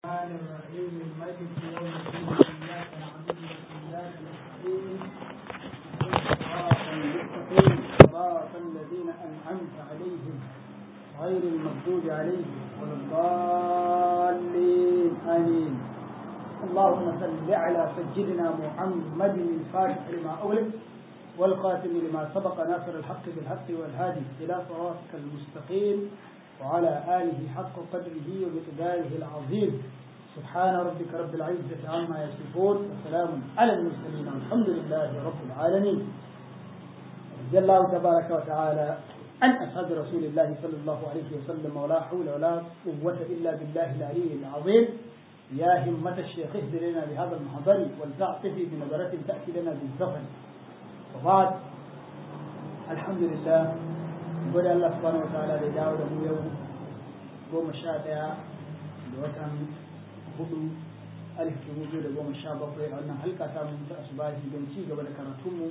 الرحمن الرحيم الملك يوم الدين إياك نعبد وإياك نستعين صراط المستقيم صراط الذين أنعمت عليهم غير المغضوب عليهم ولا الضالين آمين اللهم صل على سيدنا محمد الفاتح لما أغلق والخاتم لما سبق ناصر الحق بالحق والهادي إلى صراطك المستقيم وعلى آله حق قدره ومقداره العظيم سبحان ربك رب العزة عما يصفون وسلام على المرسلين والحمد لله رب العالمين رضي الله تبارك وتعالى عن أصحاب رسول الله صلى الله عليه وسلم ولا حول ولا قوة إلا بالله العلي العظيم يا همة الشيخ اهدر لنا بهذا المحضر ولتعطفي بنظرة تأتي لنا بالزفن وبعد الحمد لله gode Allah subhanahu wa ta'ala da dawo da mu yau goma sha ɗaya da watan hudu alif dubu biyu da goma sha bakwai a wannan halka ta mu ta asubahi don ci gaba da karatunmu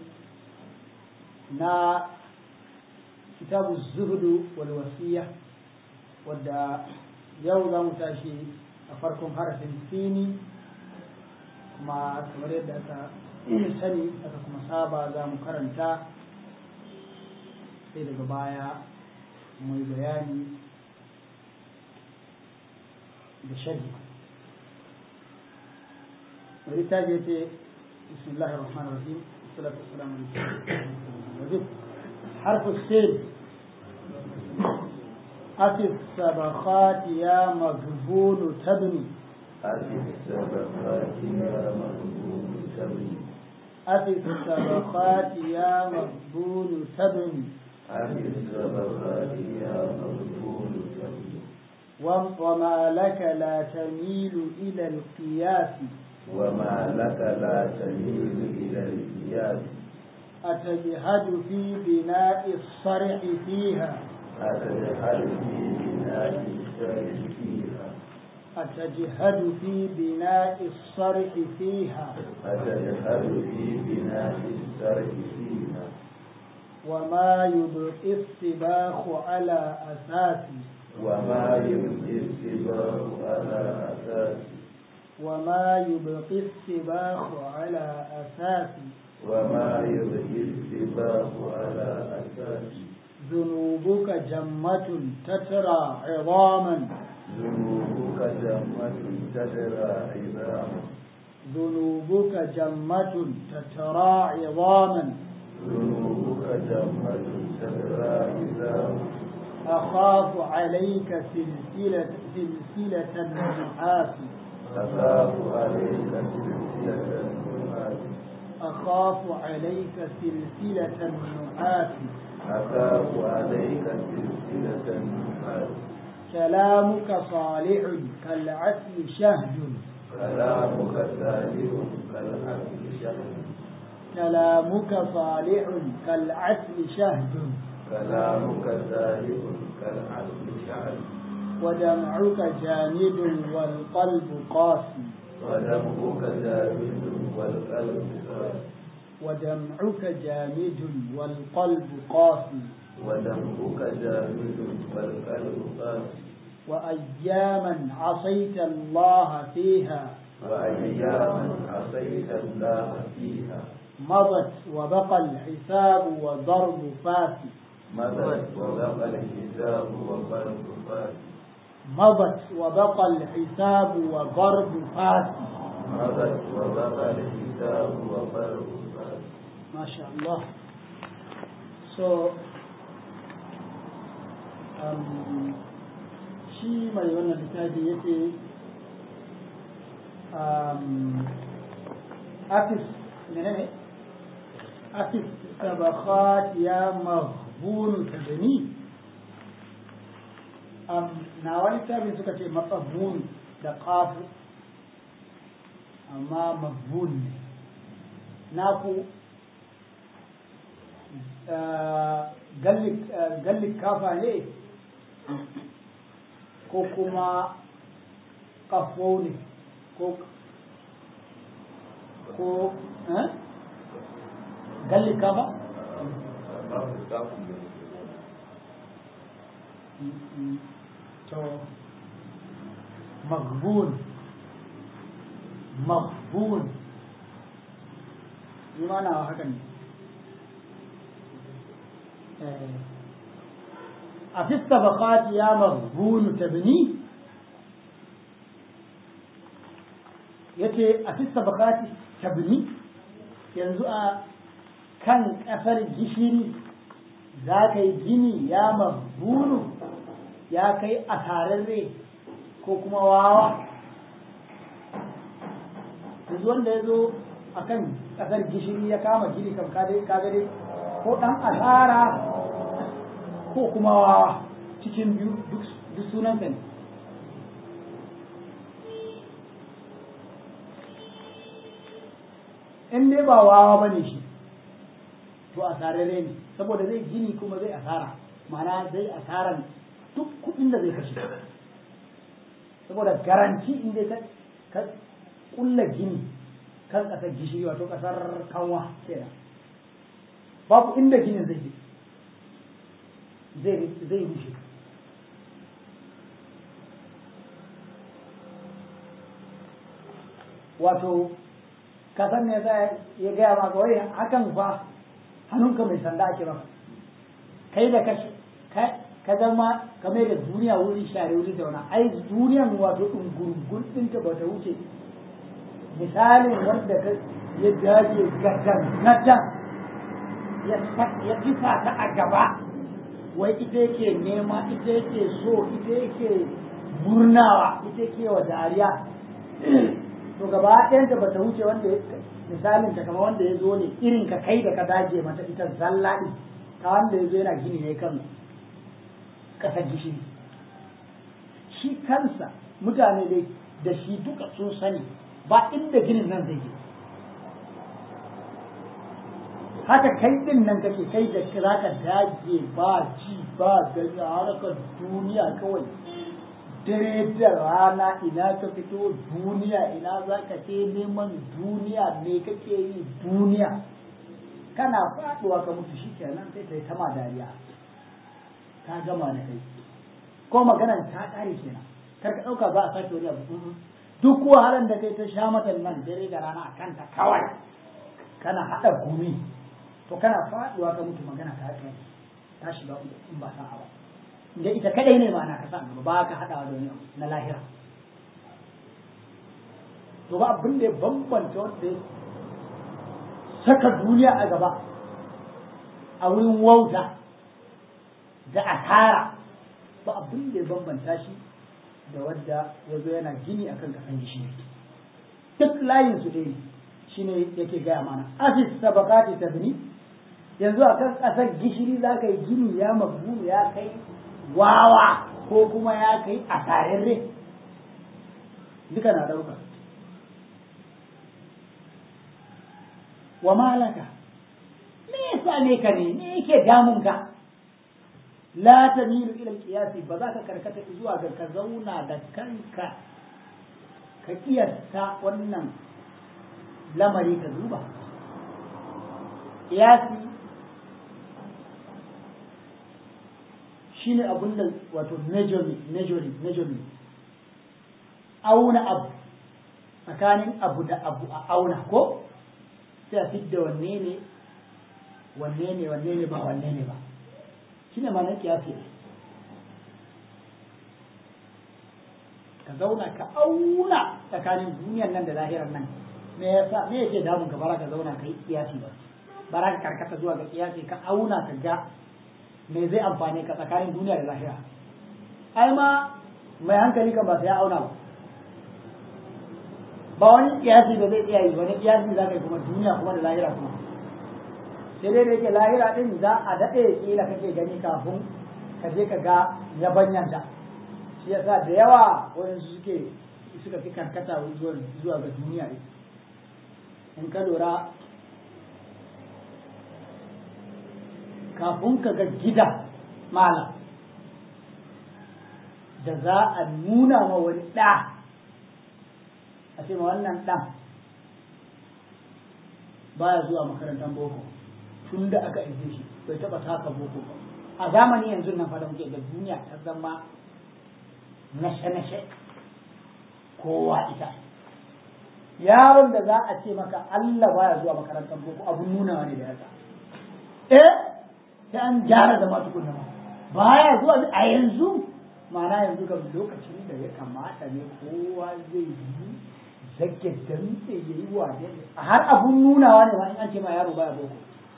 na kitabu zuhudu wal wasiya wadda yau za mu tashi a farkon harafin sini kuma kamar yadda aka sani aka kuma saba za mu karanta sai daga baya mai bayani da shari wani ta je ce bismillahir rahmanir rahim salatu wassalamu alaikum حرف السين أتي السبخات يا مغبون تبني أتي السبخات يا مغبون تبني أتي السبخات يا مغبون تبني أتي السبخات يا مغبون تبني وما لك لا تميل إلى القياس وما لك لا تميل إلى القياس أتجهد في بناء الصرح فيها أتجهل في بناء الشرع فيها أتجهد في بناء الصرح فيها أتجهل في بناء الشرع فيها وما يبقي السباخ على أساس وما يبقي السباق على أساس وما يبقي السباخ على أساس وما يبقي السباق على أساس ذنوبك جمة تترى عظاما ذنوبك جمة تدرى عظاما ذنوبك جمة تترى عظاما ذنوبك جمة تدرى عظاما أخاف عليك سلسلة سلسلة النحاس أخاف عليك سلسلة النحاس أخاف عليك سلسلة النحاس أخاف عليك سلسلة النحاس كلامك صالح كالعسل شهد كلامك سالم كالعسل شهد كلامك صالح كالعسل شهد كلامك سالم كالعسل شهد ودمعك جامد والقلب قاسي ودمعك جامد والقلب قاسي ودمعك جامد والقلب قاسي ودمعك جامد والقلب قاسي وأياما عصيت الله فيها وأياما عصيت الله فيها مضت وبقى الحساب وضرب فاسي مضت وبقى الحساب وضرب فاسي مضت وبقى الحساب وضرب فاسي مضت وبقى الحساب وضرب فاسي ما شاء الله so um, shi mai wannan littafi yake um, afis menene afis sabakhat ya mahbun tadani um, na wani littafin suka ce matsabun da kafu amma mahbun ne na ku gallik kafa ne ko kuma kafo ne ko ko gallik kafa to magbun maghbun ni ma na haka ne a fi tabaqat ya maghbun tabni yace a fi tabaqat tabni yanzu a kan kasar gishiri za ka yi gini ya maghbunu ya kai asararre ko kuma wawa yanzu wanda ya zo a kan ƙasar gishiri ya kama gini kam kagare ko ɗan asara ko kuma wawa cikin biyu duk sunan ne in dai ba wawa ba ne shi to asararre ne saboda zai gini kuma zai asara ma'ana zai asaran duk kuɗin da zai kashe saboda garanti in dai ka kulla gini kan ƙasar gishiri wato ƙasar kanwa kenan babu inda ginin zai zai zai rushe wato kasan ne za ya gaya maka wai hakan fa hannunka mai sanda ake maka kai da ka zama kamar da duniya wuri share wuri zauna ai duniyan wato ɗungurgun ɗinta ba ta wuce misalin wanda ka ya dage gadan gadan ya kifa ta a gaba wai ita yake nema ita yake so ita yake murnawa ita yake wa dariya to gaba ɗayanta ba ta wuce wanda misalin ta kama wanda ya zo ne irin ka kai da ka dage mata ita zalla ɗin ta wanda ya zo yana gini ne kan ƙasar gishiri shi kansa mutane dai da shi duka sun sani ba inda ginin nan zai je haka kai din nan kake kai da za ka dage ba ji ba gani a harkar duniya kawai dare da rana ina ka fito duniya ina za ka je neman duniya me kake yi duniya kana faduwa ka mutu shi kenan sai ta yi tama dariya ta gama da kai ko maganar ta ƙare kenan kar ka ɗauka za a sake wani abu duk wahalar da kai ta sha mata nan dare da rana a kanta kawai kana haɗa gumi to kana faɗuwa ka mutu magana ta kai ta shiga in ba sa ba da ita kadai ne ma na ka sa ba ka haɗawa da wani na lahira to ba abin da ya bambanta wanda ya saka duniya a gaba a wurin wauta da asara ba abin da ya bambanta shi da wadda ya zo yana gini akan kasan gishiri duk layin su dai shine yake gaya mana asis sabakati tabni yanzu akan kasar gishiri za ka yi gini ya mabu ya kai wawa ko kuma ya kai asararre duka na dauka wa malaka me yasa ne ka ne me yake damun ka la tamilu ila qiyasi ba za ka karkata zuwa ga ka zauna da kanka ka kiyasta wannan lamari ka duba qiyasi shine abun da wato measurement measuring measurement auna abu tsakanin abu da abu a auna ko sai a fidda wanne ne wanne ne wanne ne ba wanne ne ba shine ma'anar kiyasi ka zauna ka auna tsakanin duniyar nan da lahirar nan me yasa me yake damun ka bara ka zauna ka yi kiyasi ba bara ka karkata zuwa ga kiyasi ka auna ka ga me zai amfane ka tsakanin duniya da lahira ai ma mai hankali kan ba sai ya auna ba ba wani kiyasi da zai iya yi wani kiyasi za ka yi kuma duniya kuma da lahira kuma sai dai da yake lahira din za a daɗe kila kake gani kafin ka je ka ga yabanyan da shi yasa da yawa wani suke suka fi karkata zuwa ga duniya ne in ka lura kafin ka ga gida malam da za a nuna ma wani ɗa a ce ma wannan ɗan baya zuwa makarantar boko tun da aka aike shi bai taɓa taka boko ba a zamani yanzu nan fara muke da duniya ta zama nashe-nashe kowa ita yaron da za a ce maka Allah baya zuwa makarantar boko abun nuna ne da yasa eh sai an gyara da masu kunna ma baya zuwa a yanzu ma'ana yanzu ga lokacin da ya kamata ne kowa zai yi zage dantse ya yi wa har abun nunawa ne ma in an ce ma yaro baya boko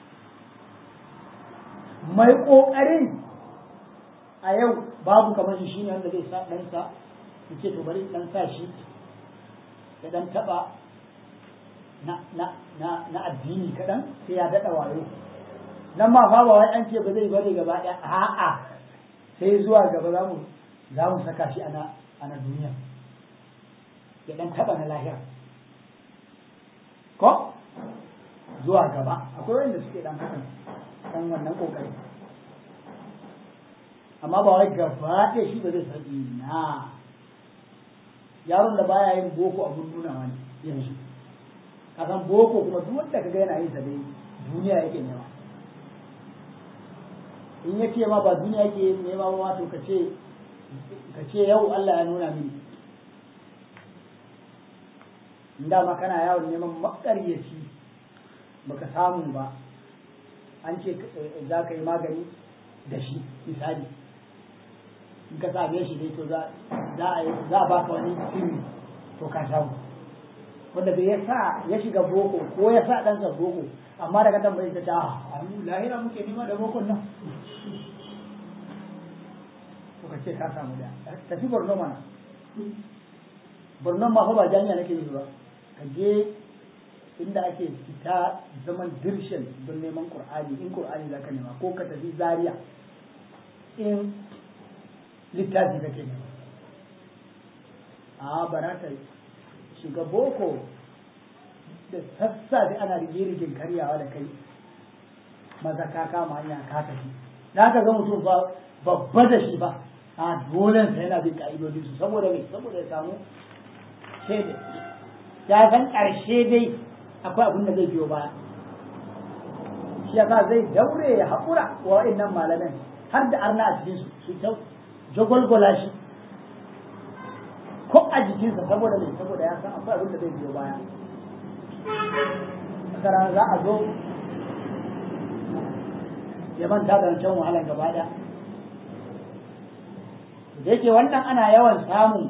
mai kokarin a yau babu kamar shi shine wanda zai sa ɗansa ya ce to bari ɗan sa shi ya ɗan taɓa na, na, na, na addini kaɗan sai ya daɗa wayo nan ma fa ba wai an ce ba zai bari gaba ɗaya a'a sai zuwa gaba za mu za mu saka shi ana ana duniya ya ɗan taɓa na lahira ko zuwa gaba akwai wanda suke ɗan hakan ɗan wannan ƙoƙari amma ba wai gaba ɗaya shi ba zai san na yaron da baya yin boko abun nunawa ne yanzu kasan boko kuma duk wanda kaga yana yin sa dai duniya yake nema in yake ma ba duniya yake nema ba to ka ce ka ce yau Allah ya nuna mini in dama kana yawon neman makaryaci baka samu ba an ce za ka yi magani da shi misali in ka same shi dai to za a baka wani sirri to ka samu wanda bai ya sa ya shiga boko ko ya sa ɗansa boko amma daga tambayi ta ta a mu lahira muke nema da bokon nan to ka ce ka samu da tafi borno mana borno ma fa ba jami'a nake yi ba ka je inda ake fita zaman dirshen don neman qur'ani in qur'ani zaka nema ko ka tafi zaria in littafi kake nema a barata shiga boko da sassafe ana rigirigin karyawa da kai maza ka kama hanya ka tafi da ka ga mutum ba babba da shi ba a dole sai yana bin ka'idodi su saboda me saboda ya samu shaida ya san ƙarshe dai akwai abin da zai biyo baya shi yasa zai daure ya haƙura wa wa'annan malaman har da arna a cikin su su ta jagwalgwala shi ko a jikinsa saboda mai saboda ya san akwai abin da zai biyo baya rana za a zo ya manta da wancan wahalar gaba ɗaya da yake wannan ana yawan samun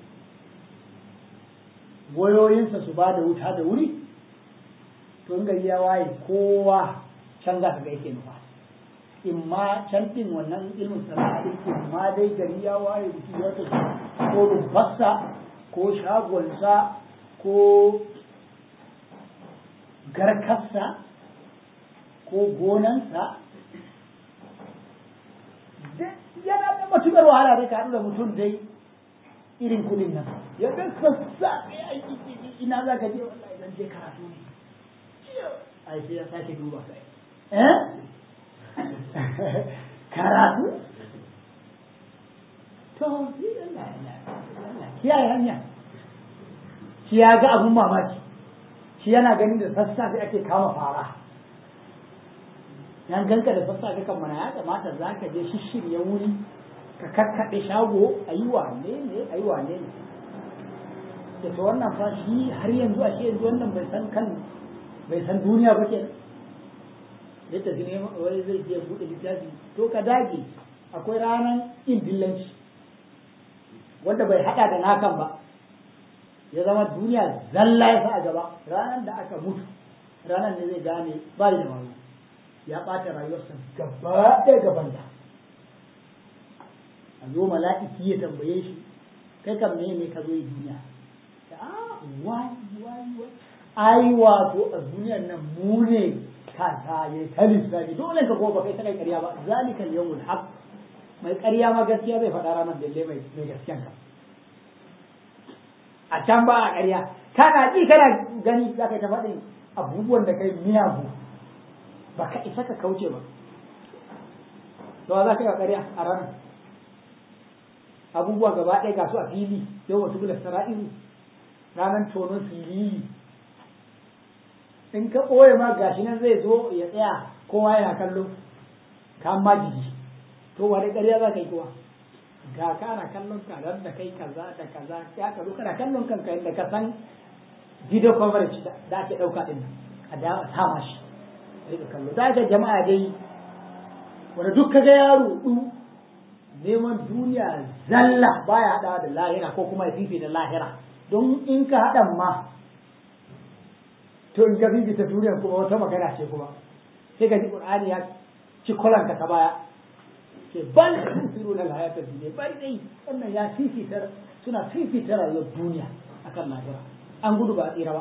wayoyinsa su ba da wuta da wuri to in gari ya waye kowa can za ka ga yake nufa in ma can din wannan ilmin sana'a din in ma dai gari ya waye mutum ya tafi ko rufarsa ko shagonsa ko garkarsa ko gonansa yana da matuƙar wahala da ka da mutum dai irin kudin nan ya ga sassa ina za ka je wallahi idan je karatu ne ai sai ya sake duba sai eh karatu to kiyaye hanya shi ya ga abun mamaki shi yana ganin da sassafe ake kama fara yan ganka da sassafe kan mana ya kamata za ka je shishirya wuri ka kakkaɗe shago a yi wane ne a yi wane ne da ta wannan fa shi har yanzu a shi yanzu wannan bai san kan bai san duniya ba ke ya tafi ne wani zai je buɗe littafi to ka dage akwai ranar yin dillanci wanda bai haɗa da nakan ba ya zama duniya zalla ya sa a gaba ranar da aka mutu ranar ne zai gane ba da wayo ya ɓata rayuwarsa gaba ɗaya gaban da a zo mala'iki ya tambaye shi kai kam ne ne ka zo yi duniya a wai wai wai ai wato a duniyar nan mu ne kasa ya ta lissafi dole ka kuma kai ta kai ƙarya ba zalika yawmul haq mai ƙarya ma gaskiya zai faɗa ranar dalle mai mai gaskiyan ka a can ba a ƙarya kana ji kana gani za ka yi ta faɗin abubuwan da kai miyagu ba ka isa ka kauce ba to za ka yi ƙarya a ranar abubuwa gaba ɗaya ga su a fili yau wasu bula sara'iru ranar tonon fili in ka ɓoye ma gashi nan zai zo ya tsaya kowa yana kallo ka ma jiki to wani ƙarya za ka yi kowa ga ka ana kallon ka da kai kaza da kaza ya ka zo kana kallon kanka yadda ka san video coverage da ake ɗauka ɗin nan a da sama shi rika kallo za ka jama'a dai wanda duk kaga yaro du neman duniya zalla baya haɗawa da lahira ko kuma ya fifita lahira don in ka haɗa ma to in ka fifita duniya kuma wata magana ce kuma sai ka ji qur'ani ya ci kolanka ta baya ke bal tusiruna al-hayata dunya bari dai wannan ya fifitar suna fifitar rayuwar duniya akan lahira an gudu ba a tsira ba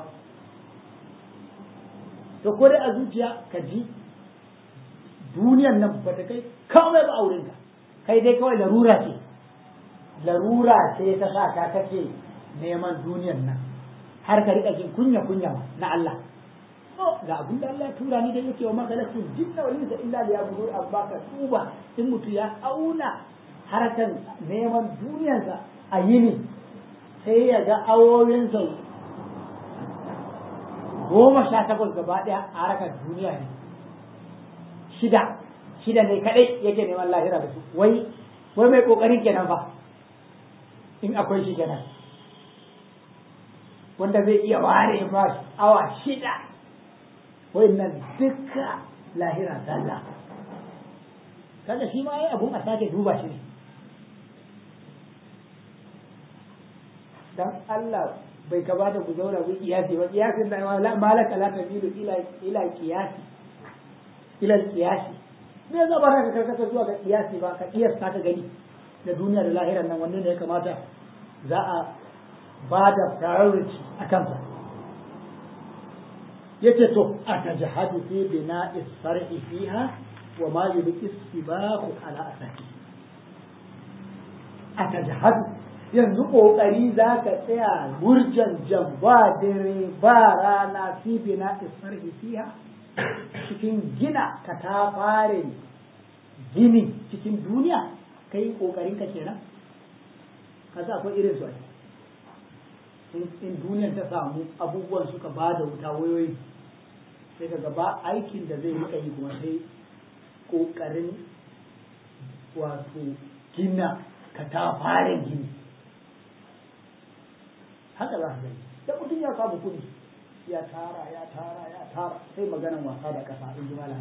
to ko dai a zuciya ka ji duniyan nan ba ta kai kawai ba auren ka kai dai kawai larura ce larura ce ta sa ka kake neman duniyan nan har ka rika jin kunya kunya na Allah ga abin da Allah ya tura ni da yake wa magalatu jinna wal insa illa liyabudu amma ka tuba in mutu ya auna harkan neman duniyarsa a yini sai ya ga awowinsa goma sha takwas gaba ɗaya a harkar duniya ne shida shida ne kaɗai yake neman lahira da su wai wai mai ƙoƙarin kenan fa in akwai shi kenan wanda zai iya ware ma awa shida nan duka lahira zalla kada shi ma yi abun a sake duba shi ne dan Allah bai kamata ku zauna ku kiyasi ba kiyasin da malaka la tabilu ila ila kiyasi ila kiyasi me za ba ka karkata zuwa ga kiyasi ba ka kiyasta ka gani da duniya da lahiran nan wanne ne ya kamata za a ba da priority a kansa yace to atajhadu fi bina'i sar'i fiha wa ma yubqi istibahu ala asaki atajhadu yanzu kokari zaka tsaya murjan jan ba dare ba rana fi bina'i sar'i fiha cikin gina ka ta fare gini cikin duniya kai kokarin ka kenan kaza akwai irin su in duniyar ta samu abubuwan suka ba da wuta wayoyi sai ka gaba aikin da zai rika yi kuma sai kokarin wato gina ka ta fara gini haka za ka gani da mutum ya samu kuɗi ya tara ya tara ya tara sai maganan wasa da ƙasa in ji malam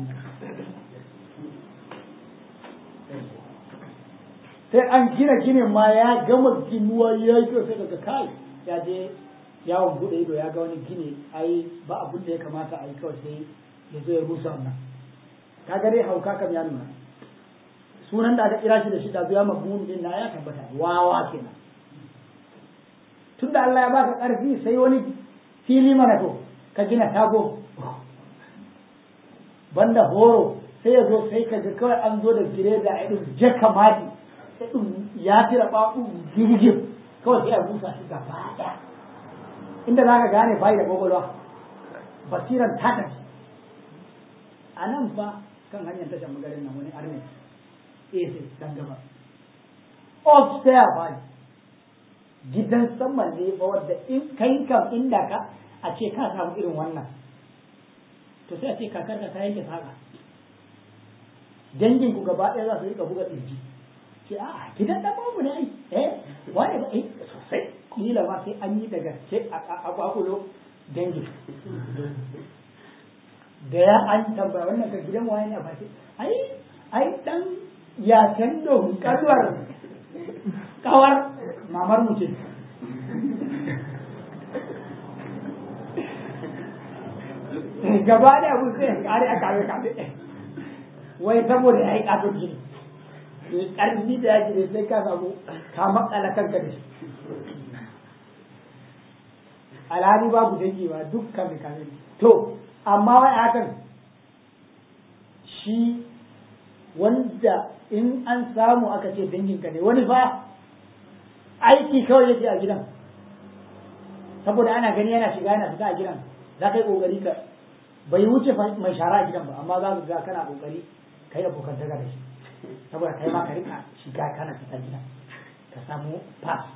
sai an gina ginin ma ya gama ginuwa ya yi sai daga kai ya je yawon bude ido ya ga wani gini ai ba abin da ya kamata a yi kawai sai ya zo ya rusa wannan kaga dai hauka kam ya nuna sunan da aka kira shi da shi da zuwa mabun din na ya tabbata wawa kenan tunda Allah ya baka karfi sai wani fili mana to ka gina tago banda horo sai ya zo sai ka ga kawai an zo da gire da irin jaka mati sai ya tira babu girgin kawai sai a rusa shi gaba ɗaya inda za ka gane bai da kwakwalwa basiran ta tafi a nan fa kan hanyar tashar magarin nan wani arne ese dan gaba upstairs ba gidan sama ne fa wadda in kai kam inda ka a ce ka samu irin wannan to sai a ce kakar ka ta yanke saka dangin ku gaba ɗaya za su rika buga ɗinki ce a gidan dan babu ne ai eh wani ba eh sosai kila ma sai an yi da gaske a kwakulo dangi da ya an tambaya wannan ka gidan waye ne a bashi ai ai dan ya tando kalwar kawar mamar mu ce gaba da abu sai kare a kare kare wai saboda ya yi katon gini mai ƙarfi da ya gire sai ka samu ka makala kanka da shi alhali babu dangi ba dukkan mai kame to amma wai hakan shi wanda in an samu aka ce danginka ne wani fa aiki kawai yake a gidan saboda ana gani yana shiga yana fita a gidan za ka yi ƙoƙari ka bai wuce mai shara a gidan ba amma za ka ga kana ƙoƙari ka yi abokan daga da shi saboda kai ma ka rika shiga kana fita gida ka samu pass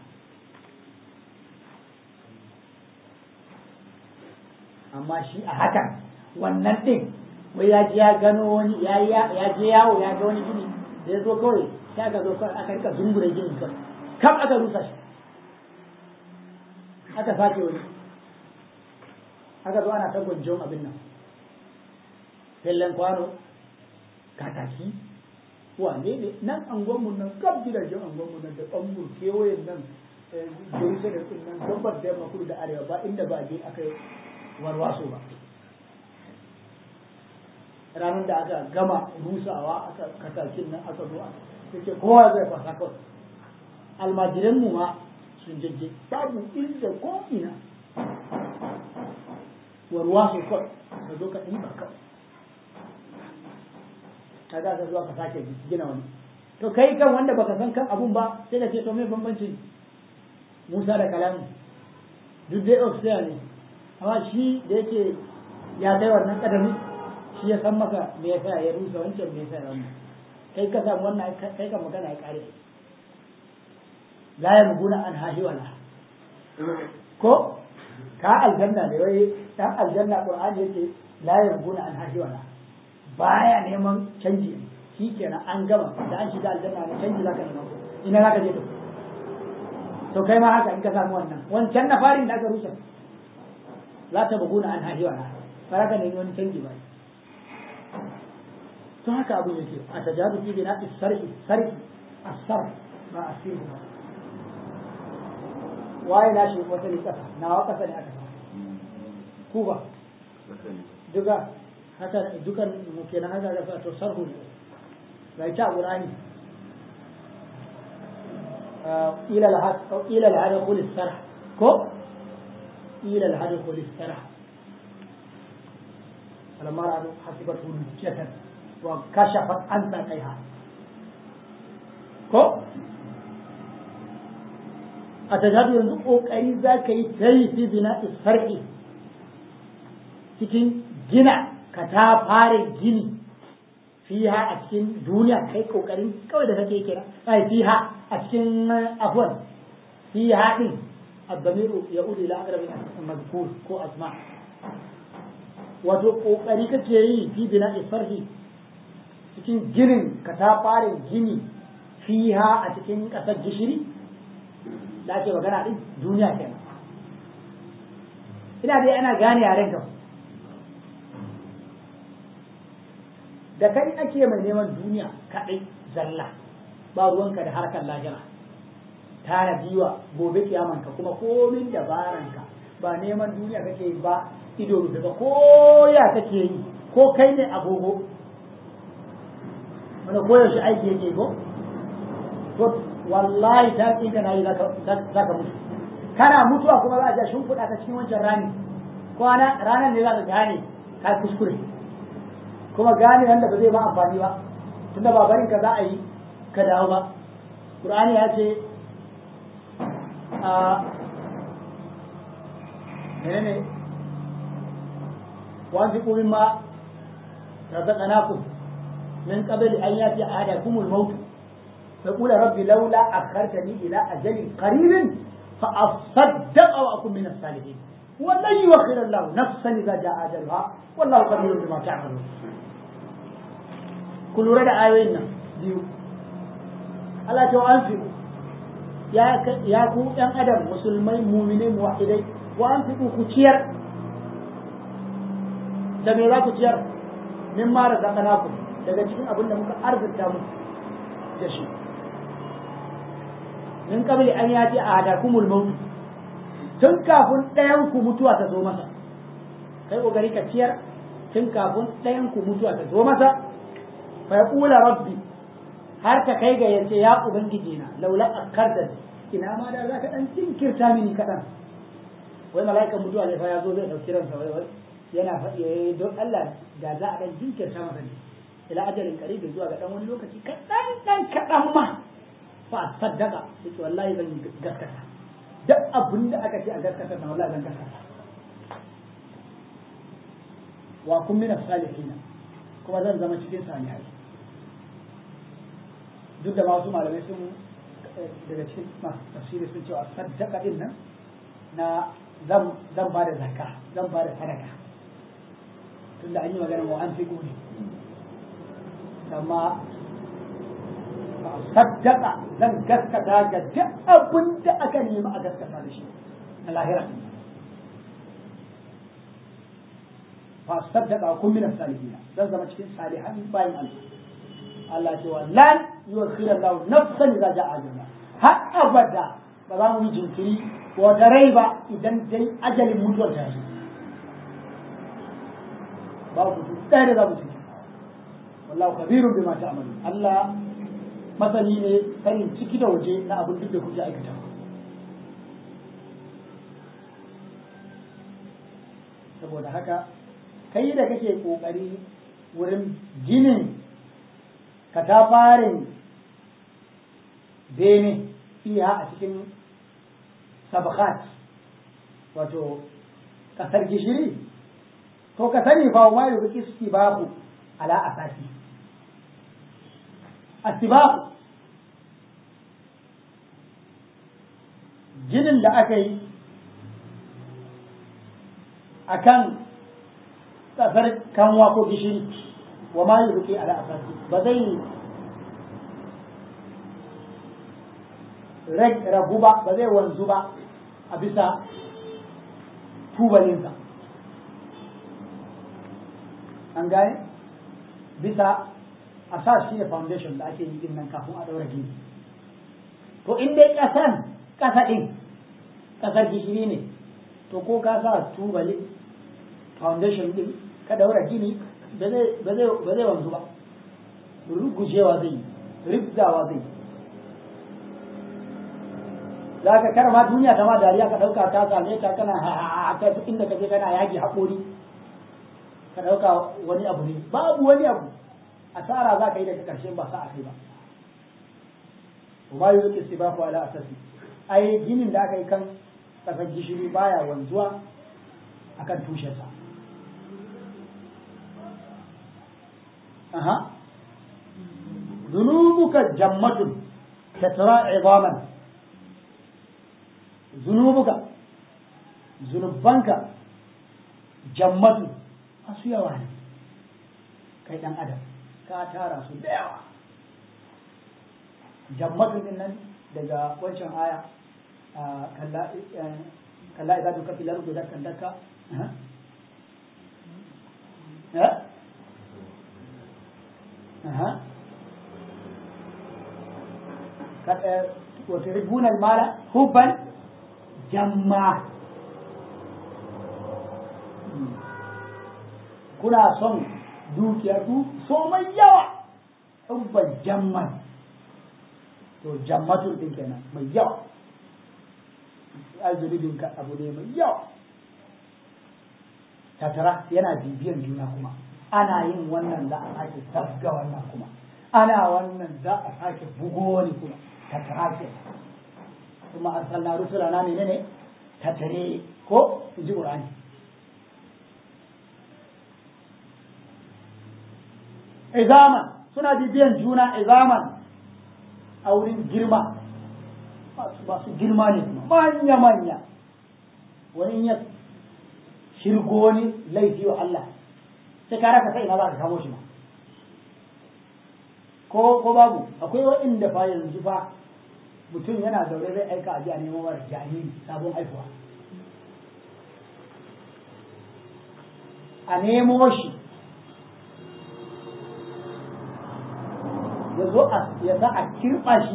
amma shi a hakan wannan din wai ya je ya gano wani ya ya je yawo ya ga wani gini da ya zo kawai sai aka zo kawai aka rika zungure ginin kawai kam aka rusa shi aka sake wani haka zo ana ta gwanjon abin nan fellen kwano kataki wane ne nan angonmu nan kaf gidajen angonmu nan da ɓangur kewayen nan jerusalem din nan gabar da yamma kudu da arewa ba inda ba je aka yi warwaso ba ranar da aka gama rusawa aka katakin nan aka zo yake kowa zai fasa kawai almajiran mu ma sun jajje babu inda ko ina warwaso kawai ka zo ka ɗiba kawai ka za ka zuwa ka sake gina wani to kai kan wanda baka san kan abun ba sai ka ce to me bambanci Musa da kalamu duk dai ofisiya ne amma shi da yake ya kai wannan kadami shi ya san maka me yasa ya rusa wancan me yasa ya wannan kai ka samu wannan kai ka magana ya kare la yamguna an hahi wala ko ka aljanna ne wai dan aljanna qur'ani yake la yamguna an hahi wala baya neman canji shi kenan an gama da an shiga aljanna ne canji zaka nema ina zaka je to to kai ma haka in ka samu wannan wancan na farin da aka rusa la ta buguna an hahi wala ba ka nemi wani canji ba to haka abu yake a tajadu fi bina sarhi sarhi asar ba asir ba waye na shi wata ne kasa nawa kasa ne aka ku ba duka haka dukan mu kenan haka ga to sarhu ne ga ta qur'ani ila al-had ila al-had qul sarh ko ila al-had qul sarh falamma ra'u hasibatu lujjatan wa kashafat an saqaiha ko a tajadu yanzu kokari za ka yi tayi fi bina sar'i cikin gina ka ta fara gini fiha a cikin duniya kai kokarin kawai da kake kira ai fiha a cikin afwan fiha din الضمير يعود الى اقرب المذكور كو اسماء wato kokari kake yi fi bina farhi cikin ginin ka ta fara gini fiha a cikin kasar gishiri da ake magana din duniya kenan ina dai ana gane yaren ka da kai ake mai neman duniya kaɗai zalla ba ruwanka da harkar lahira tara biwa gobe kiyamanka kuma komin dabaranka ba neman duniya kake yi ba ido rufe ba ko ya kake yi ko kai ne agogo wanda koyaushe aiki yake ko to wallahi ta tsinka na yi za ka mutu kana mutuwa kuma za a ja shimfiɗa ta cikin wancan rani kwana ranar ne za ka gane ka kuskure kuma gane wanda ba zai ba amfani ba tunda ba barin ka za a yi ka dawo ba Qur'ani ya ce a menene wa fi qulin ma razaqnakum min qabli an yati ahadakum al-maut فقول ربي لولا أخرتني إلى أجل قريب فأصدق وأكون من الصالحين ولن يؤخر الله نفسا إذا جاء أجلها والله خبير بما تعملون ku lura da ayoyin nan biyu Allah ta an fi ya ku ɗan adam musulmai mumine muwahidai wa an fi ku ciyar da me za ku ciyar min mara zakana ku daga cikin abin da muka arzikta mu da shi min kabili an yaji a hadakumul mautu tun kafin ɗayan ku mutuwa ta zo masa kai kokari ka ciyar tun kafin ɗayan ku mutuwa ta zo masa fa yaqula rabbi har ka kai ga yace ya ubangiji na laula akarda ina ma da zaka dan jinkirta mini kadan wai mala'ikan mutuwa ne fa ya zo zai dauki ransa wai wai yana faɗi eh don Allah da za a dan jinkirta masa ne ila ajalin qaribi zuwa ga dan wani lokaci kadan dan kadan ma fa saddaka yace wallahi zan gaskata duk abin da aka ce a gaskata na wallahi zan gaskata wa kun min salihin kuma zan zama cikin salihai duk da wasu malamai sun daga cikin masu tafsiri sun cewa saddaka din nan na zan ba da zakka zan ba da sadaka tunda an yi magana wa an fi ne amma saddaka zan gaskata ga duk abin da aka nemi a gaskata da shi na lahira fa saddaqa kun min salihin zan zama cikin salihan bayin Allah Allah ce wa lan yukhira Allah nafsan idza ja'a ajalha har abada ba za mu yi jinkiri wata rai ba idan dai ajalin mutuwar ta yi babu mutum ɗaya da za mu ciki wallahu kabirun bima ta'malu Allah masani ne sanin ciki da waje na abin duk da kuke aikata saboda haka kai da kake kokari wurin ginin katafarin bene iya a cikin sabakat wato kasar gishiri to ka sani fa ma yuzu istibahu ala asasi astibahu ginin da aka yi akan kasar kanwa ko gishiri wa ma yuzu ala asasi ba zai ragu ba ba zai wanzu ba a bisa tubalinsa an gane bisa a sa shi ne foundation da ake yi din nan kafin a daura gini to in dai kasan kasa din kasar gishiri ne to ko ka sa tubali foundation din ka daura gini ba zai wanzu ba rugujewa zai yi ribzawa zai yi za ka kar ma duniya ta ma dariya ka ɗauka ta same ta kana ha ta inda ka je kana yaki haƙori ka ɗauka wani abu ne babu wani abu asara za ka yi daga ƙarshen ba sa a kai ba ba yi zuke ba ku ala asasi ai ginin da aka yi kan ƙasar gishiri baya wanzuwa akan tushensa aha zunubuka jammatun tatra idaman zunubuka zunubanka jammatu masu yawa ne kai dan adam ka tara su da yawa jammatu din nan daga wancan aya kalla idan duka filar guda kan daka وتحبون المال حبا jamma kuna son dukiya du so mai yawa hubban jamman to jammatun din kenan mai yawa arzulubin ka abu ne mai yawa tatara yana bibiyan juna kuma ana yin wannan za a sake sabga wannan kuma ana wannan za a sake bugo wani kuma tatara kenan kuma arsalna rusulana menene tattare ko in ji qur'ani izaman suna bibiyan juna izaman a wurin girma masu girma ne kuma manya manya wani ya shirgo wani laifi wa Allah sai ka raka sai ina za ka kamo shi ma ko ko babu akwai waɗanda fa yanzu fa mutum yana zaune zai aika a ji a neman mara jariri sabon haifuwa a nemo shi ya zo ya za a kirɓa shi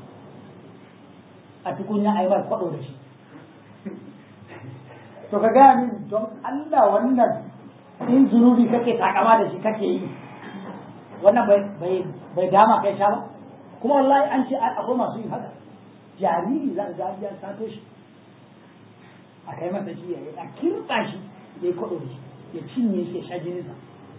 a tukunya a yi mar kwaɗo da shi to ka gaya min don Allah wannan in zunubi kake takama da shi kake yi wannan bai dama kai sha ba kuma wallahi an ce akwai masu yin haka jariri za a ga sato shi a kai masa shi a kirɓa shi ya yi kwaɗo da shi ya cinye shi ya sha jininsa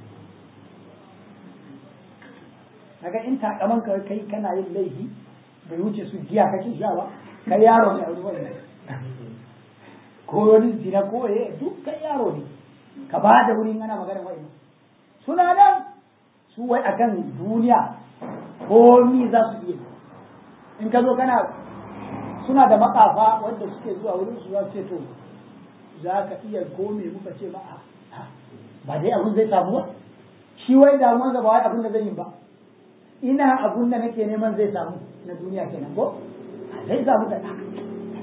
kaga in takaman ka kai kana yin laifi bai wuce su giya kake sha ba kai yaro ne a wani wani ko wani zina ko ya duk kai yaro ne ka ba da wurin ana magana wa'in suna nan su wai akan duniya komi za su iya in ka zo kana suna da makafa wanda suke zuwa wurin su za su ce to za ka iya kome muka ce ma ba dai abin zai samu ba shi wai damuwa ba wai abin da zai yi ba ina abun da nake neman zai samu na duniya kenan ko zai samu da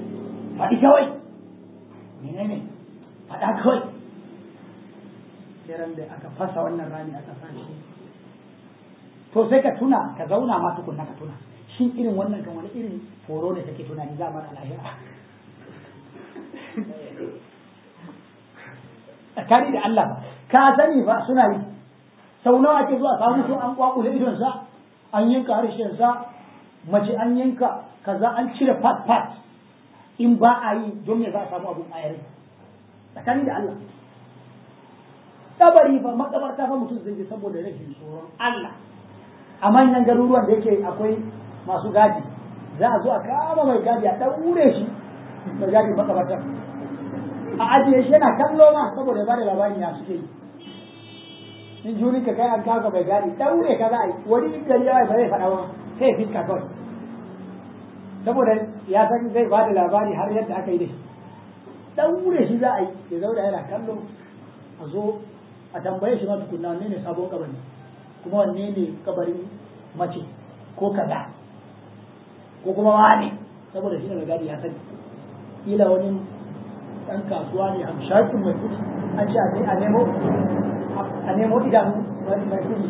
faɗi kawai menene faɗa kawai sai ran da aka fasa wannan rami aka sa shi to sai ka tuna ka zauna ma tukunna ka tuna shin irin wannan kan wani irin foro ne kake tunani za a mara lahira tsakani da Allah ba ka sani ba suna yi sau nawa ake zuwa samu mutum an kwakule idonsa an yanka harshensa mace an yanka kaza an cire part part in ba a yi don me za a samu abun ayar tsakani da Allah kabari fa makabarta fa mutum zai je saboda rashin tsoron Allah a manyan garuruwan da yake akwai masu gadi za a zo a kama mai gadi a ɗaure shi mai gadi makabartar a ajiye shi yana kallo ma saboda ya bada labarin ya suke yi in juni ka kai an kaga mai gadi ɗaure ka za a yi wani gari ya ba zai faɗa ba sai ya fiska kawai saboda ya san zai bada labari har yadda aka yi da shi ɗaure shi za a yi ya zauna yana kallo a zo a tambaye shi ma tukunna ne ne sabon kabari kuma wanne ne kabarin mace ko kaza ko kuma wane saboda shi ne mai gadi ya sani kila wani ɗan kasuwa ne hamshakin mai kuɗi an ce a nemo a nemo idanu mai kuɗi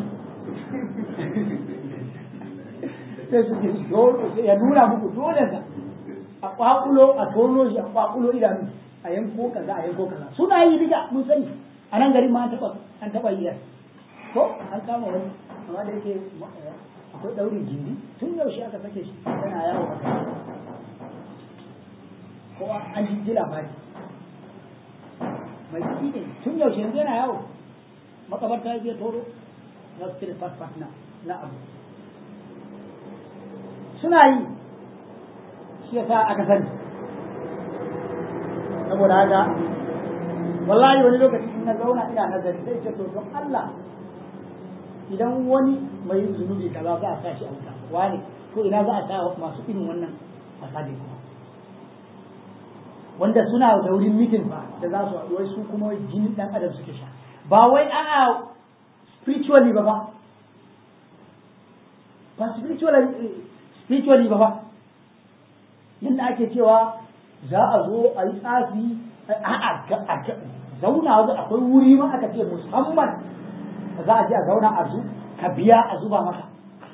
sai su ji ya nuna muku dole sa a kwakulo a tono shi a kwakulo idanu a yanko kaza a yanko kaza suna yi diga mun sani a nan garin ma an taɓa an taɓa yi ko an kama wani amma da yake akwai ɗaurin jindi tun yaushe aka sake shi yana yawo a kai ko an ji ji labari mai kuɗi ne tun yaushe yanzu yana yawo makabarta ya je toro za su cire fasfas na na abu suna yi shi yasa aka sani saboda haka wallahi wani lokaci in na zauna ina nazari sai ce to don Allah idan wani mai zunubi kaza za a sa shi a wuta wani to ina za a sa masu irin wannan fasadi kuma wanda suna da wurin mitin ba da za su haɗu wai su kuma jini ɗan adam suke sha ba wai a'a spiritually ba ba ba spiritually spiritually ba ba yadda ake cewa za a zo a yi tsafi a'a zauna wajen akwai wuri ma aka ce musamman za a je a zauna a zu ka biya a zuba maka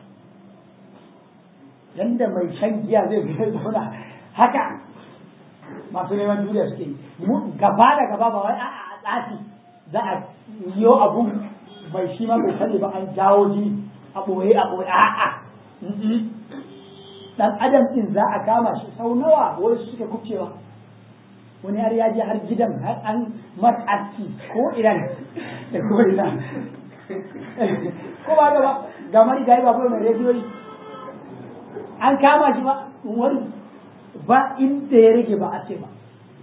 yanda mai shan giya zai biya zauna haka masu neman duniya suke yi gaba da gaba ba wai a tsafi za a yiwo abun mai shi ma bai sani ba an jawo jini a ɓoye a ɓoye a'a dan adam din za a kama shi sau nawa wani suke kubcewa wani har ya je har gidan har an matsaci ko idan da ko ina ko ba gaba ga mari ga ba mai rediyoyi an kama shi ba wani ba inda ya rage ba a ce ba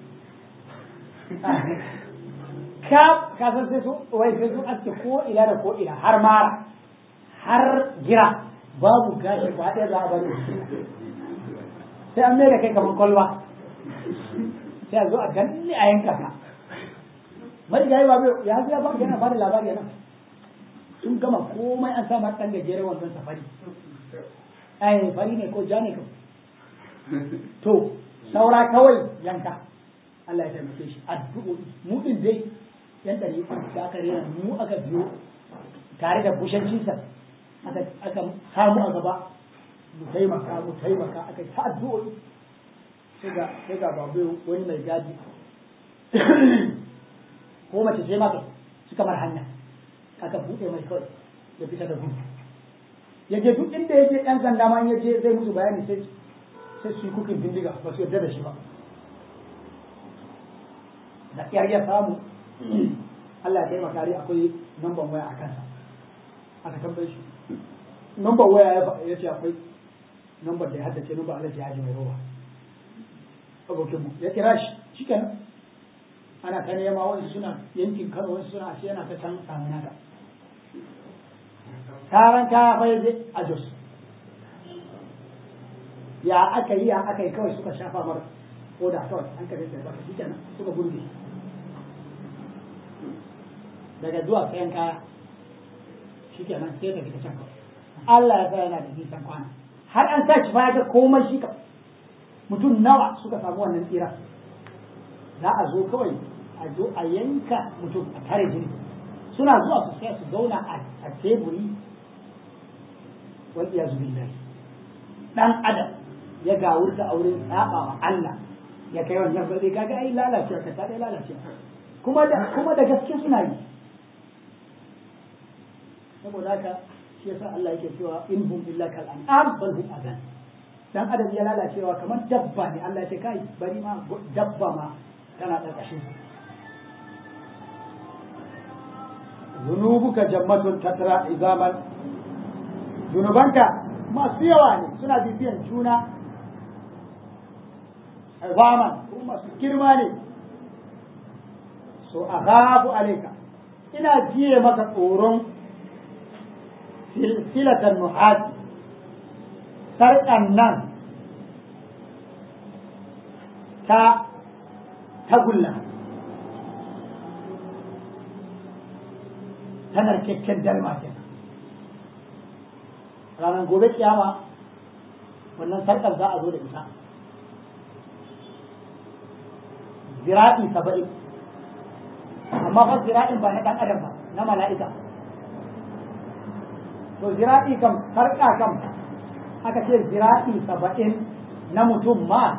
ka ka san sai su wai sai su aske ko ina da ko ina har mara har gira babu gashi ba ɗaya za a bari sai an mai da kai kamar kwalwa sai a zo a ganni a yanka ka mai gari ba ya ya ba yana ba da labari yana sun gama komai an sa ɗan gajeren wanzan safari ai fari ne ko ja ne kam to saura kawai yanka Allah ya taimake shi addu'o'i mu din dai yan ɗari da aka rena mu aka biyo tare da bushancinsa aka samu a gaba mu taimaka mu taimaka aka yi ta addu'o'i sai ga sai ga babu wani mai gadi ko mace sai maka suka mar hanya aka buɗe mai kawai ya fita da gudu ya je duk inda ya je ɗan sanda ma ya je zai musu bayani sai sai su yi kukin bindiga ba su yarda da shi ba da ƙyar ya samu Allah ya taimaka dai akwai namban waya a kansa aka tambaye shi namban waya ya ce akwai namban da ya haddace namban Allah ya ji mai roba abokin mu ya kira shi shikenan ana ta nema wani suna yankin Kano wani suna ashe yana ta can samu naka taron kaya fa yaje a Jos ya aka yi ya aka yi kawai suka shafa mara ko da kawai an ka rinka baka shikenan suka gurbe daga zuwa sayan kaya shikenan sai ta fita can kawai Allah ya sa yana da nisan kwana har an sa shi fa ga komai shi ka mutum nawa suka samu wannan tsira za a zo kawai a zo a yanka mutum a tare jini suna zuwa su sai su zauna a teburi wal iyazu billahi dan adam ya gawurta auren saba wa Allah ya kai wannan ba zai kaga ai lalacewa ka ta dai lalacewa kuma da kuma da gaske suna yi saboda haka shi yasa Allah yake cewa in hum illa kal an'am bal hum adan dan adam ya lalacewa kamar dabba ne Allah ya ce kai bari ma dabba ma tana karkashin zunubuka jammatun tatra izaman zunubanka masu yawa ne suna bibiyan juna izaman ko masu girma ne so aghabu alayka ina jiye maka tsoron silsilatan nuhati sarƙan nan ta tagulla ta narkakken dalma ke ranar gobe kiyama wannan sarƙar za a zo da ita zira'i saba'in amma fa zira'in ba na ɗan adam ba na mala'ika to zira'i kam sarƙa kam aka ce zira'i saba'in na mutum ma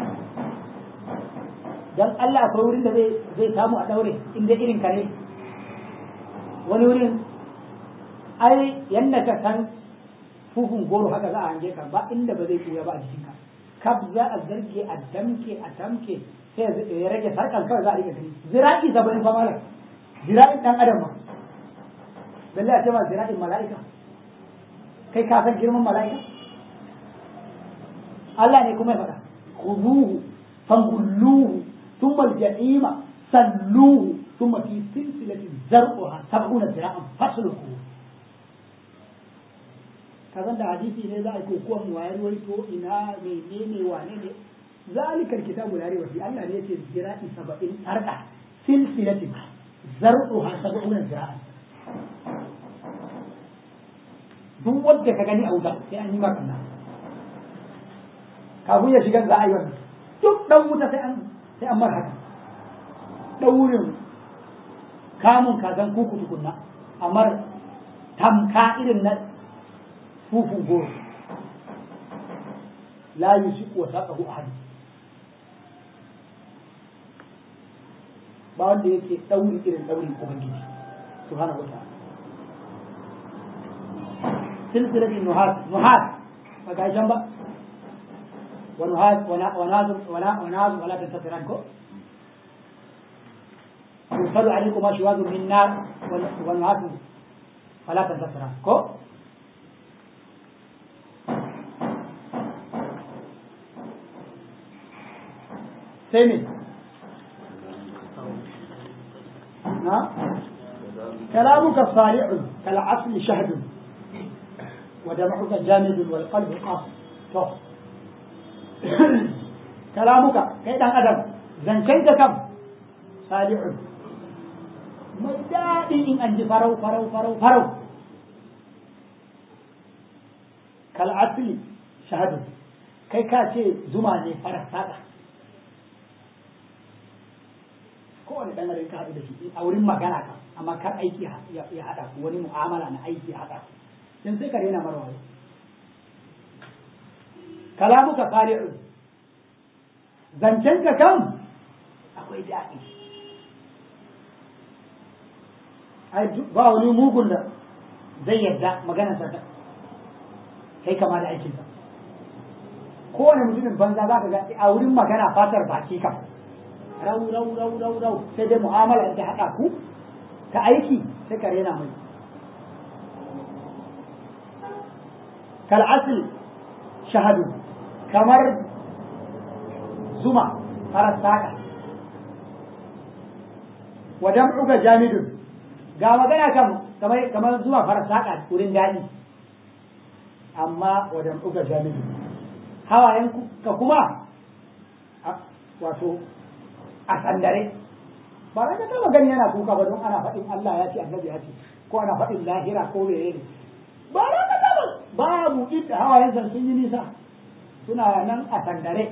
don Allah akwai wurin da zai samu a ɗaure inda irin ka ne wani wurin ai yadda ka san fufun goro haka za a hange ka ba inda ba zai ɓuya ba a jikinka kaf za a zarge a damke a tamke sai ya rage sarƙan kawai za a rike gani zira'i saba'in fa malam zira'in ɗan adam ma balle a ce ma zira'in mala'ika kai ka san girman mala'ika Allah ne kuma ya faɗa khuduhu fangulluhu thumma al-jahima salluhu thumma fi silsilatin zar'uha sab'una zira'an fasluhu kazan da hadisi ne za a yi kokuwan mu wayar waito ina menene wane ne zalikal kitabu la rayba fi Allah ne yace zira'i 70 arqa silsilatin zar'uha sab'una zira'an duk wanda ka gani a wuta sai an yi maka nan kafin ya shiga za a yi wannan duk dan wuta sai an sai an mara haka daurin kamun kazan kuku tukunna amma tamka irin na fufun goro la yusiku wa saqahu ahad ba wanda yake dauri irin daurin ubangiji subhanahu wa ta'ala سلسلة النهاد نهاد فقال جنبا ونهاد وناز ولا وناز ولا تنتصرانكم يرسل عليكم أشواذ من نار ونهاد فلا تنتصرانكم ثامن نعم كلامك صالح كالعسل شهد ودمعك جامد والقلب قاص to kalamuka kai dan adam zancen ka kam salihun mai daɗi in an ji farau farau farau farau kal asli shahadu kai ka ce zuma ne farar saƙa kowane ɗan adam ka haɗu da shi a wurin magana ka amma kar aiki ya haɗa ku wani mu'amala na aiki ya haɗa ku in sai ka rena marwaye kalamuka sali'un zancen ka kan akwai daɗi ai ba wani mugun da zai yadda maganar sa kai kama da aikin sa kowane mutumin banza za ka ga a wurin magana fatar baki kam rau rau rau rau rau sai dai mu'amala ta haɗa ku ta aiki sai ka rena mai kal'asli shahadu kamar zuma farar saƙa wajen uga jamidun ga magana kan kamar zuma farar saƙa wurin daɗi amma wajen uga jamidun hawayen ka kuma wato a sandare ba za ka taɓa gani yana kuka ba don ana faɗin Allah ya ce annabi ya ce ko ana faɗin lahira ko menene ba za ka taɓa babu inda hawayensa sun yi nisa suna nan a sandare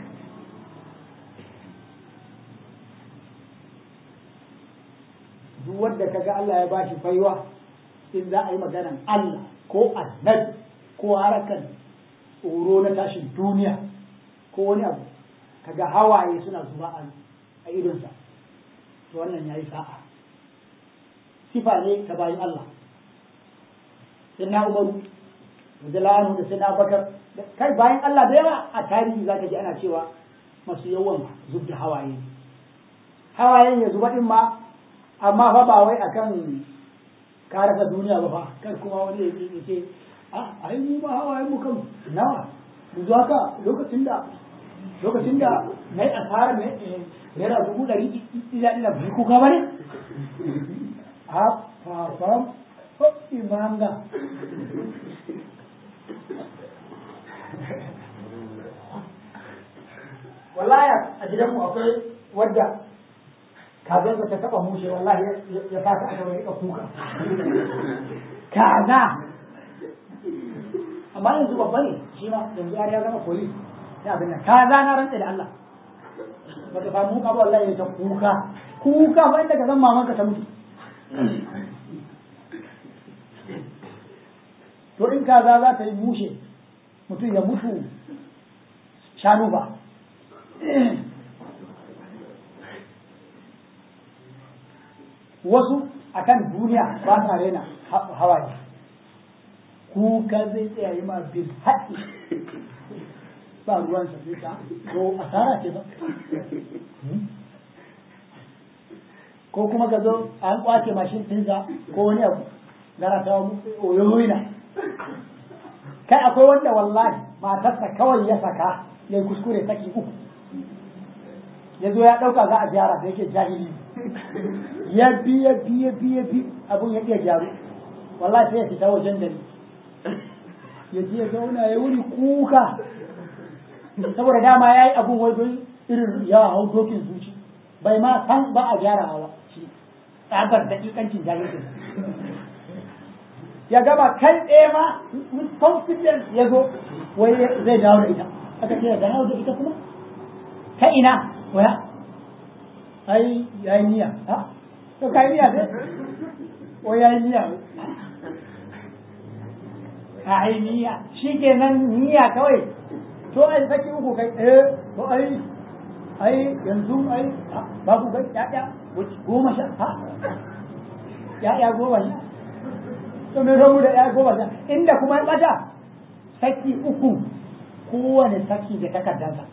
duk wanda kaga Allah ya bashi baiwa in za a yi maganan Allah ko annabi ko harakan tsoro na tashin duniya ko wani abu kaga hawaye suna zuba a idonsa to wannan yayi sa'a sifa ne ta bayan Allah sai na umaru da da sai na bakar kai bayan Allah da yawa a tarihi zaka ji ana cewa masu yawan zub da hawaye hawayen ya zuba din ma amma fa ba wai akan karasa duniya ba fa kar kuma wani ya ce a ai mu ma hawayen mu kan nawa yanzu haka lokacin da lokacin da na yi asara ne naira dubu ɗari ina ina bai kuka ba ne a fafam imanga wallahi a gidanmu akwai wadda kazansa ta taba mushe wallahi ya fata aka mai kuka kaza amma yanzu babba ne shi ma yanzu ya zama koyi ya abin nan kaza na rantsa da Allah baka samu ka ba wallahi ya ta kuka kuka ba inda ka san mamanka ta mutu to in kaza za ta yi mushe mutum ya mutu shanu ba wasu akan duniya ba sa rena hawaye kuka zai tsaya yi ma bin haɗi ba ruwan sa zai ta to asara ce ba ko kuma ka zo an kwace mashin ɗinsa ko wani abu gara ta oyoyina kai akwai wanda wallahi matarsa kawai ya saka ya kuskure saki uku ya zo ya ɗauka za a gyara da yake jahili ya bi ya bi ya bi ya bi abun ya iya gyaru wallahi sai ya fita wajen gari ya je ya zauna ya wuri kuka saboda dama ya yi abun wai don irin yawa hau dokin zuci bai ma san ba a gyara hawa shi tsabar daƙiƙancin jahilcin ya gama kai ɗaya ma with confidence ya zo wai zai dawo da ita aka ce ya dawo da ita kuma ta ina waya ai ya yi niyya ha to kai niyya sai o ya yi niyya ka yi niyya shi ke nan niyya kawai to ai saki uku kai eh to ai ai yanzu ai babu kai ya'ya goma sha ha ya'ya goma sha to me rabu da ya'ya goma sha inda kuma ya bata saki uku kowane saki da takardansa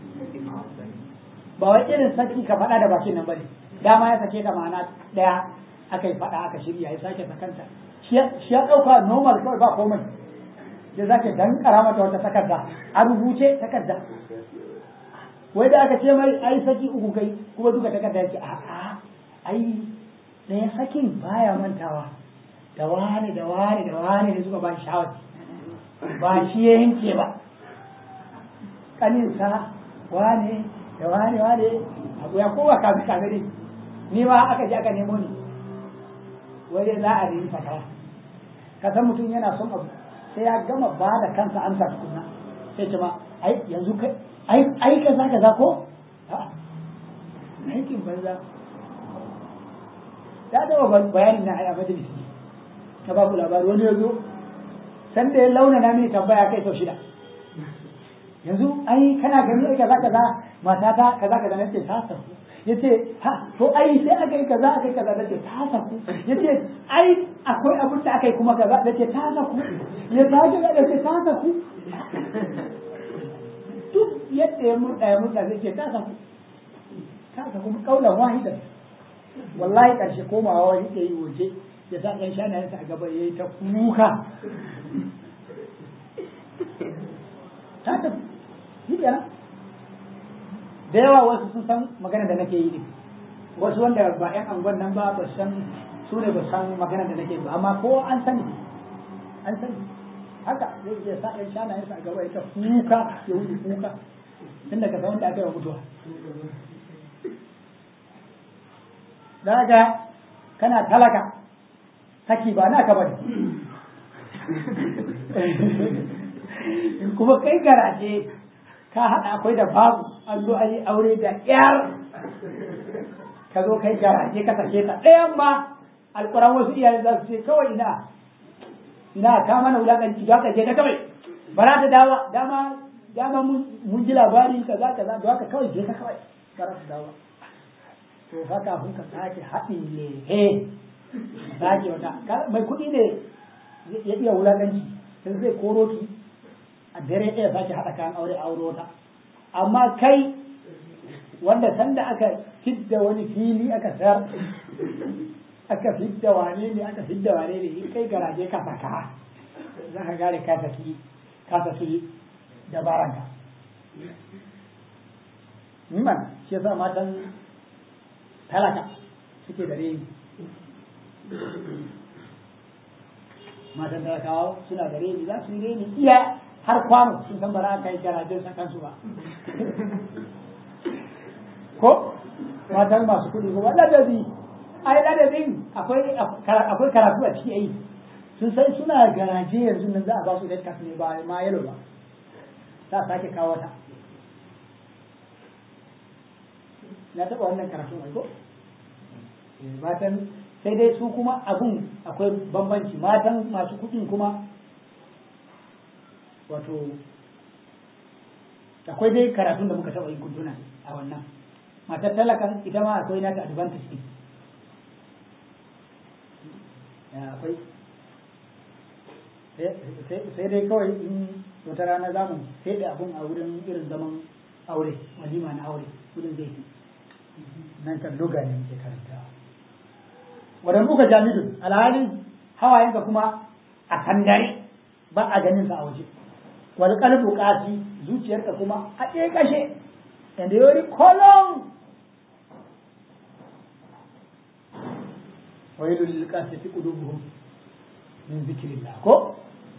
ba wai irin saki ka faɗa da bakin nan bane dama ya sake ta ma'ana ɗaya aka yi faɗa aka shirya ya sake sakanta shi ya ɗauka normal kawai ba komai ya zake dankara mata wata takarda a rubuce takarda wai da aka ce mai ai saki uku kai kuma duka takarda yake a a ai ɗaya sakin baya mantawa da wani da wani da wani da suka ba shi shawar ba shi ya yanke ba kaninsa wane da wane wane abu ya kowa kafi kafi ne ni ma aka je aka nemo ni wai za a nemi fatawa ka san mutum yana son abu sai ya gama ba da kansa amsa tukunna sai ce ma ai yanzu kai ai ai kaza kaza ko a aikin banza ya dawo bayanin na ai a majalisi na ba ku labari wani ya zo san da ya launa na mini tambaya kai sau shida yanzu ai kana gani ai kaza kaza matata kaza kaza nace ta saku yace ha to ai sai aka yi kaza aka yi kaza nace ta saku yace ai akwai abin da aka yi kuma kaza nace ta saku ya ta ga nace ta saku duk yadda ya murda ya murda zai ce ta saku ta saku kaulan wahida wallahi karshe komawa wani ke yi waje ya sa ɗan shanayensa a gaba ya yi ta kuka ta tafi shi kenan da yawa wasu sun san magana da nake yi ne wasu wanda ba yan angon nan ba ba san su ne ba san magana da nake ba amma ko an sani an sani haka zai iya sa ɗan shanayen sa a gaba ita kuka ya wuce kuka tun daga san wanda aka yi wa mutuwa daga kana talaka saki ba naka bane kuma kai garaje ka haɗa akwai da babu an zo an yi aure da ƴar ka zo kai garaje ka sake ta ɗayan ma alƙur'an wasu iyaye za su ce kawai ina ina ka mana wulaƙanci za ka je ka kawai ba za ta dawa dama dama mun ji labari kaza kaza da haka kawai je ka kawai ba za ta dawa to fa kafin ka sake haɗin ne he sake wata mai kuɗi ne ya iya wulaƙanci sai zai koro ki a dare ɗaya sake haɗa kayan aure auro ta amma kai wanda sanda aka fidda wani fili aka sayar aka fidda wane ne aka fidda wane ne in kai garaje ka saka za ka gane ka saki ka saki dabaranka man shi yasa matan talaka suke da reni matan talakawa suna da reni za su yi reni iya har kwano sun san ba za ka yi garajen sa kansu ba ko matan masu kuɗi ko ladabi ai ladabin akwai akwai karatu a ciki ai sun san suna garaje yanzu nan za a ba su red card ne ba ma yalo ba za a sake kawo ta na taɓa wannan karatun ai ko matan sai dai su kuma abun akwai bambanci matan masu kuɗin kuma wato akwai dai karatun da muka taɓa yi kuntuna a wannan matar talakan ita ma akwai nata advantage din akwai sai dai kawai in wata rana za mu sai da abun a wurin irin zaman aure walima na aure wurin zai fi nan kan doga ne muke karanta wadan buka jami'in alhali hawayenka kuma a kandare ba a ganin sa a waje wal qalbu qasi zuciyarka kuma a ɗaya kashe and yori kolon wailul lil qasati qulubuhum min zikrillah ko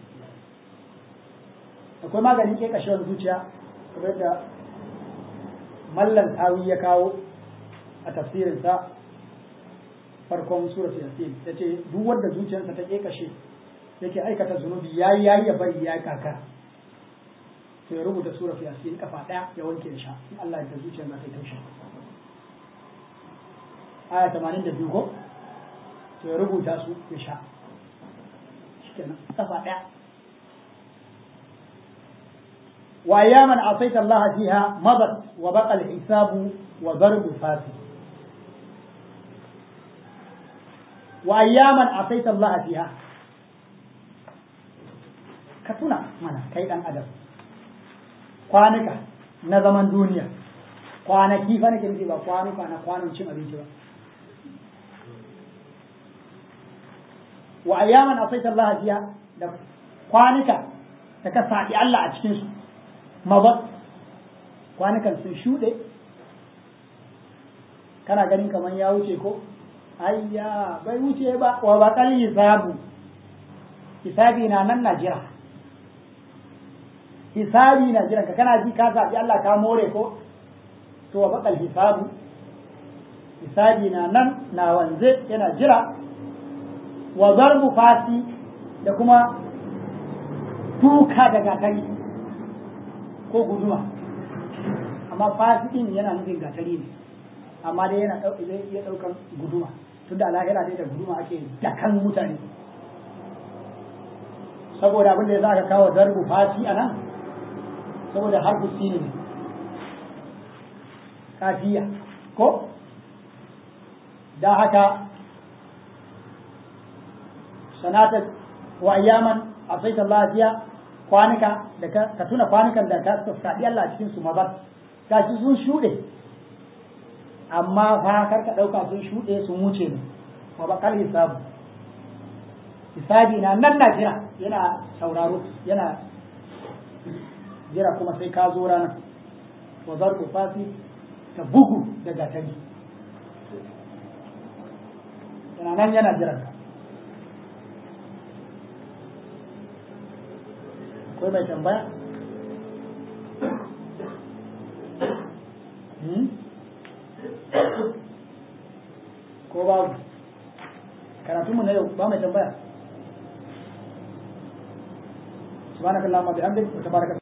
akwai maganin ke kashewar zuciya kamar da mallan tawi ya kawo a tafsirinsa farkon surat yasin ya ce duk wanda zuciyarsa ta ke kashe yake aikata zunubi yayi yayi ya bari ya kaka to ya rubuta surat yasin kafa daya ya wanke da sha in Allah ya zuciyar za ta yi taushe aya 82 ko to ya rubuta su ya sha shikenan kafa daya وأياما عصيت الله فيها مضت وبقى الحساب وضرب فاسد وأياما عصيت الله فيها كتنا منا كيدان أدب kwanuka na zaman duniya kwanaki fa nake nufi ba kwanuka na kwanon cin abinci ba wa ayyaman asaita Allah fiya da kwanuka da ka saɗi Allah a cikin su mabat kwanukan sun shuɗe kana ganin kamar ya wuce ko ayya bai wuce ba wa bakal hisabu hisabi na nan na jira hisabi na jiran ka kana ji ka zaɓi Allah ka more ko to wa bakal hisabu hisabi na nan na wanze yana jira wa zarbu fasi da kuma duka da gatari ko guduma amma fasikin yana nufin gatari ne amma dai yana zai iya ɗaukan guduma tun da lahira dai da guduma ake dakan mutane saboda abin da ya za ka kawo zarbu fasi a nan saboda harfu sini ne kafiya ko da haka sanata wa ayyaman asaita Allah fiya kwanuka da ka tuna kwanukan da ka saɗi Allah cikin su mabar gashi sun shuɗe amma fa kar ka ɗauka sun shuɗe sun wuce ne wa bakal hisabu hisabi na nan na jira yana sauraro yana jira kuma sai ka zo ranar wa zarku fasi ta bugu da gatari yana nan yana jiran ka akwai mai tambaya ko babu karatunmu na yau ba mai tambaya subhanakallahumma bihamdik wa tabaraka